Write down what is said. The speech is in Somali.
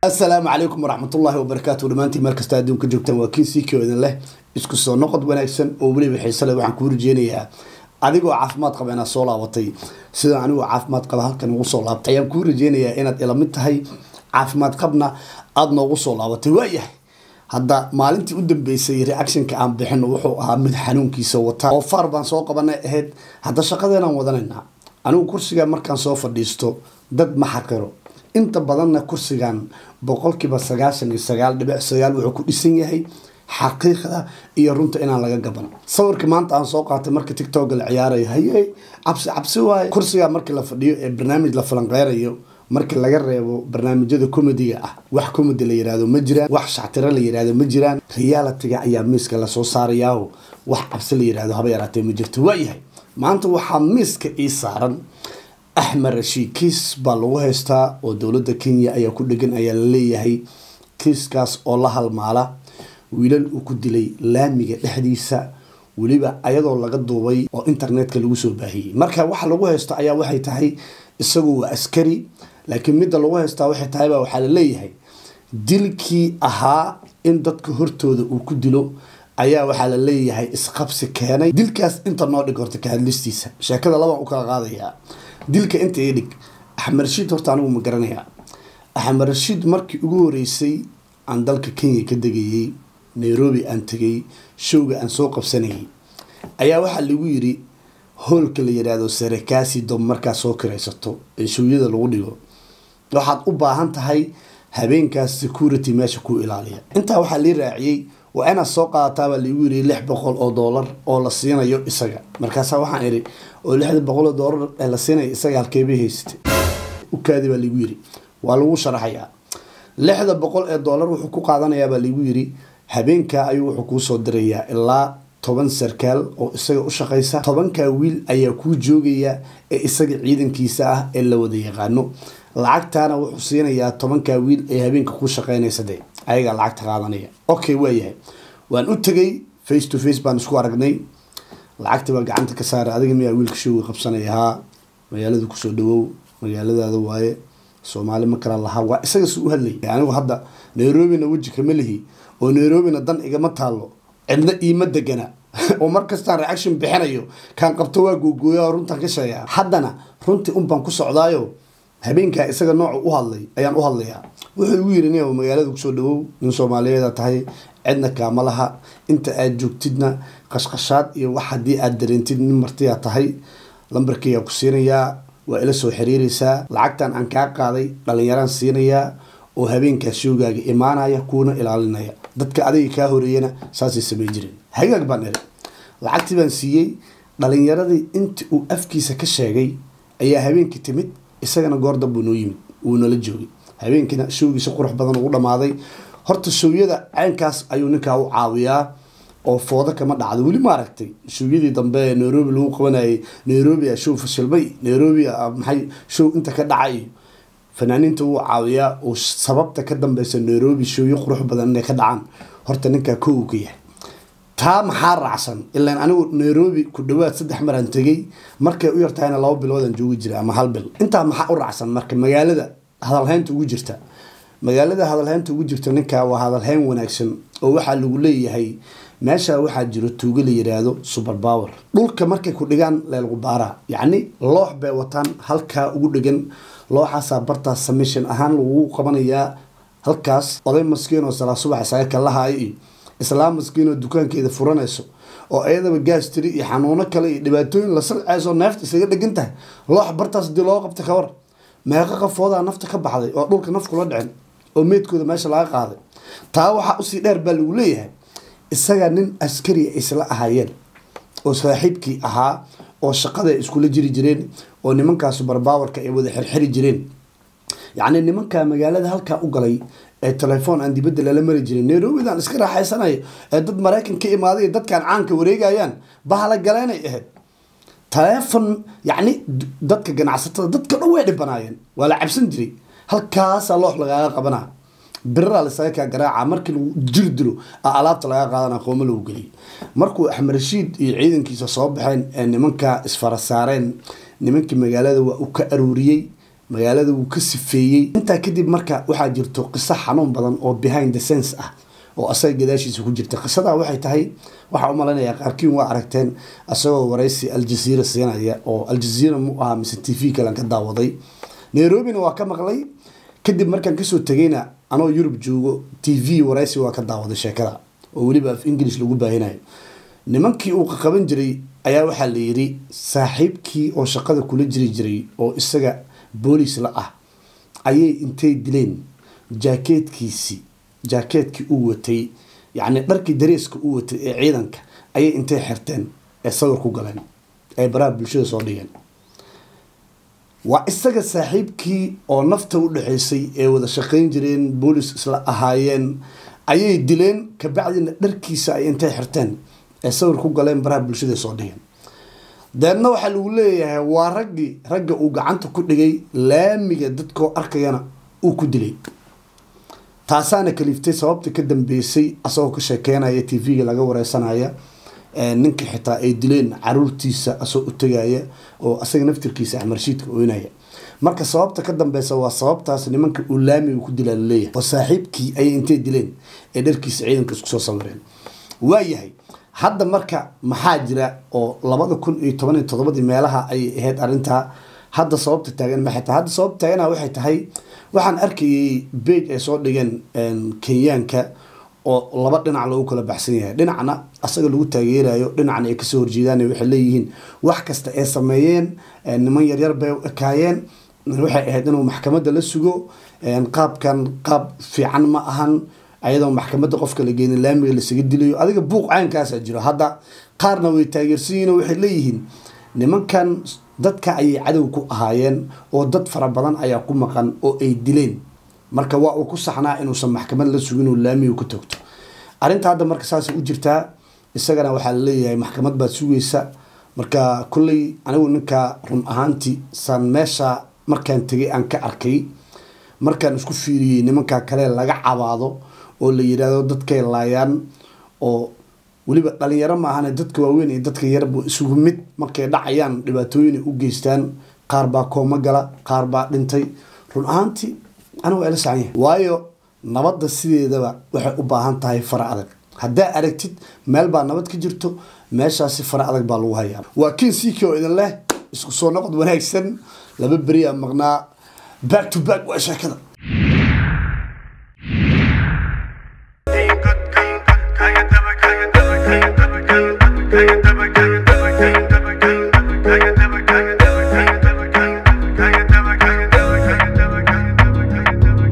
asalaamu calaykum waraxmatullaahi wabarakaatu dhammaantiin meel kasta adduunka joogtaan waa kiin siikio idin leh isku soo noqod wanaagsan oo weliba xiise leh waxaan kuu rajeynayaa adigoo caafimaad qaba inaad soo laabatay sida anigoo caafimaad qaba halkan ugu soo laabtay ayaan kuu rajeynayaa inaad ila mid tahay caafimaad qabna aada noogu soo laabatay waayahay hadda maalintii u dambeysay reactionka aan bixino wuxuu ahaa mid xanuunkiisa wata oo far baan soo qabanay ahayd hadda shaqadeenaan wadanaynaa anigu kursiga markaan soo fadhiisto dad ma xaqiro inta badanna kursigan boqolkiiba sagaashan iyo sagaal dhibic sagaal wuxuu ku dhisan yahay xaqiiqda iyo runta inaan laga gaban sawirka maanta aan soo qaatay marka tictoga la ciyaarayo haye cabsi cabsi waaye kursiga markii la fadhiyo ee barnaamij la falanqeyrayo markii laga reebo barnaamijyada comediga ah wax comedy la yirahdo ma jiraan wax shactiro la yirahdo ma jiraan realitiga ayaa miiska lasoo saarayaaho wax cabsi la yirahdo haba yaraatee ma jirto waayahay maanta waxaa miiska ii saaran axmed rashiid kiis baa lagu haystaa oo dowladda kenya ayaa ku dhegan ayaa la leeyahay kiiskaas oo la halmaala wiilal uu ku dilay laamiga dhexdiisa weliba ayadoo laga duubay oo internetka lagu soo baahiyey marka waxa lagu haysto ayaa waxay tahay isagu waa askari laakiin midda lagu haystaa waxay tahay baa waxaa la leeyahay dilkii ahaa in dadka hortooda uu ku dilo ayaa waxaa la leeyahay isqabsi keenay dilkaas inta noo dhig horta ka hadlistiisa sheekada labaan u kala qaadayaa dilka inta ii dhig axmed rashiid horta anigu ma garanayaa axmed rashiid markii ugu horeysay aan dalka kenya ka degayey nairobi aan tegay showga aan soo qabsanayay ayaa waxaa lagu yiri hoolka la yidhaahdo sarakaasi dob markaad soo kiraysato ee showyada lagu dhigo waxaad u baahan tahay habeenkaas security meesha ku ilaaliya intaa waxaa lii raaciyey waa inaad soo qaadataabaa laigu yiri lix boqol oo doolar oo la siinayo isaga markaasa waxaan idhi oo lixda boqol oo doolar ee la siinayo isaga halkeebay haysatay ukaadi baa laigu yiri waa lagu sharaxayaa lixda boqol ee doolar wuxuu ku qaadanayaa baa laigu yiri habeenkaa ayuu wuxuu kuu soo dirayaa ilaa toban sarkaal oo isaga u shaqaysa tobankaa wiil ayaa kuu joogaya ee isaga ciidankiisa ah ee la wada yaqaano lacagtaana wuxuu siinayaa tobankaa wiil ee habeenka ku shaqeynaysa de ayagaa lacagta qaadanaya okay waayahay waan u tegay face to face baan isku aragnay lacagta baa gacanta ka saaray adiga miyaa wiilka showga qabsanaya haa magaalada kusoo dhawow magaaladaada waaye soomaali ma kala lahaa waa isaga si u hadlay anigu hadda nairobina weji kama lihi oo nairobina dan igama taalo cidna iima degana oo markastaan reaction bixinayo kaan qabto waa googooya oo runtaan ka sheegaa haddana runtii unbaan ku socdaayo habeenkaa isaga nooca u hadlay ayaan u hadlayaa wuxuu igu yiri nin magaalada kusoo dhawow nin soomaaliyeeda tahay cidna kaama laha inta aad joogtidna qashqashaad iyo wax haddii aad dareentid nin martiyaa tahay lambarkeygaa ku siinayaa waa ila soo xiriiraysaa lacagtan aan kaa qaaday dhalinyaraan siinayaa oo habeenkaa shoogaaga imaanaya kuuna ilaalinaya dadka adiga kaa horeeyana saasay samey jireen hagaag baan iri lacagtii baan siiyey dhalinyaradii intii uu afkiisa ka sheegay ayaa habeenkii timid isagana goordan buu noo yimid wuu nala joogay habeenkiina showgiisa qurux badan ugu dhamaaday horta showyada caynkaas ayuu ninkaa u caawiyaa oo foodo kama dhacdo weli ma aragtay showyadii dambe ee nairobi lagu qabanayay nairobi a show fashilmay nairobi maxay show inta ka dhacay fanaaniinta wuu caawiyaa oo sababta ka dambeysa nairobi showyo qurux badan inay ka dhacaan horta ninkaa kow ka yahay taa maxaa raacsan ilaan anigu nairobi ku dhawaad saddex maraan tegay markay u yartahayna laba biloodaan joogi jira ama hal bil intaa maxaa u raacsan marka magaalada hadalhaynta ugu jirta magaalada hadalhaynta ugu jirta ninkaa waa hadalhayn wanaagsan oo waxaa lagu leeyahay meesha waxaa jiro tuugo la yiraahdo super power dhulka markay ku dhigaan leelgubaara yacni loox bay wataan halkaa ugu dhegan looxaasaa bartaas samishan ahaan lagu qabanayaa halkaas oday maskiin oo salaa subax isaga kalahaayo iyo islaam maskiin oo dukaankeeda furanayso oo ayadaba gaas tiri iyo xanuuno kale iyo dhibaatooyin la salceyso neefta isaga dhegan tahay loox bartaas hadii loo qabta kawar meeqa qafoodaa nafta ka baxday oo dhulka naf kula dhicin oo meydkooda meesha laga qaaday taa waxaa usii dheer baa lagu leeyahay isaga nin askari isla ahaayeen oo saaxiibkii ahaa oo shaqada ay iskula jiri jireen oo nimankaas barbaawarka ay wada xirxiri jireen yacni nimanka magaalada halkaa u galay ee telefoon aan dibadda lala mari jirin nairobidan iska raaxaysanayo ee dad maraykan ka imaaday dadkan caanka wareegayaan bahala galeenay ahayd telefon yacni dadka ganacsatada dadka dhan way dhibanaayeen waa la cabsan jiray halkaasaa loox lagaaga qabanaa biraraa lasaga kaa garaaca markii lagu jir dilo alaabta laga qaadana qooma lagu geliyay markuu axmed rashiid iyo ciidankiisa soo baxeen ee nimanka isfara saareen nimankii magaalada waa u ka aruuriyey magaalada wuu ka sifeeyey intaa kadib marka waxaa jirto qiso xanuun badan oo behind the sense ah oo asaga gadaashiisa ku jirta qisadaa waxay tahay waxaa u malaynayaa qaarkiin waa aragteen isagoo waraysi aljaziira siinaya oo aljaziira mu ahaa mise t v kalen ka daawaday nairobina waa ka maqlay kadib markaan kasoo tegayna anoo yurub joogo t v waraysi waa ka daawaday sheekada oo weliba af english lagu baahinayo nimankii uu qaqaban jiray ayaa waxaa la yidhi saaxiibkii oo shaqada kula jiri jiray oo isaga boolis la ah ayay intay dileen jaakeedkiisii jaakeedkii uu watay yacni dharkii dareeska uu watay ee ciidanka ayay intay xirteen ee sawir ku galeen ee baraha bulshada soo dhigeen waa isaga saaxiibkii oo nafta u dhexaysay ee wada shaqayn jireen boolis isla ahaayeen ayay dileen kabacdina dharkiisa ay intay xirteen ee sawir ku galeen baraha bulshada soo dhigeen deedna waxaa lagu leeyahay waa raggii ragga uu gacanta ku dhigay laamiga dadkoo arkayana uu ku dilay taasaana kaliiftay sababta ka dambeysay asagoo ka sheekeynaya t v-ga laga wareysanaya ninka xitaa ay dileen caruurtiisa asagoo u tegaya oo asaga naftirkiisa axmarshiidka oynaya marka sababta ka dambeysa waa sababtaas nimanka uu laamiga ku dilaa laleeyahay oo saaxiibkii ayay intay dileen ee dharkiisa ciidanka isku soo sawireen waayahay hadda marka maxaa jira oo labada kun iyo toban iyo todobadii meelaha ayay ahayd arrintaa hadda sababta taagan maxay tahay hadda sababta taagana waxay tahay waxaan arkayay beg ay soo dhigeen kenyaanka oo laba dhinac lagu kala baxsan yahay dhinacna asaga lagu taageerayo dhinacna ay kasoo horjeedaan waxay leeyihiin wax kasta ay sameeyeen niman yaryar bay u ekaayeen waxay ahayd inuu maxkamadda la sugo qaabkan qaab fiican ma ahan ayadoo maxkamadda qofka la geenin laamiga lasaga dilayo adiga buuq caynkaasaa jiro hadda qaarna way taageersan yihin oo waxay leeyihiin nimankan dadka ayay cadow ku ahaayeen oo dad fara badan ayaa ku maqan oo ay dileen marka waa uu ku saxnaa inuusan maxkamad la sugin oo laamiga ku togto arrinta hadda marka saasay u jirtaa isagana waxaa laleeyahay maxkamad baad sugaysa marka kolley anigu ninka run ahaantii saan meesha markaan tegay aan ka arkay markaan isku fiiriyey nimanka kale laga cabaado oo la yidhaahdo dadkay laayaan oo weliba dhalinyaro ma ahane dadka waaweyn iyo dadka yarba isugu mid markay dhacayaan dhibaatooyin ay u geystaan qaar baa kooma gala qaar baa dhintay run ahaantii anigu waa ila sacan yahay waayo nabadda sideedaba waxay u baahan tahay fara adag haddaa aragtid meel baa nabad ka jirto meeshaasi fara adag baa lagu hayaa waa kin siiki oo idin leh isku soo noqod wanaagsan laba beri a maqnaa back to back waa sheekada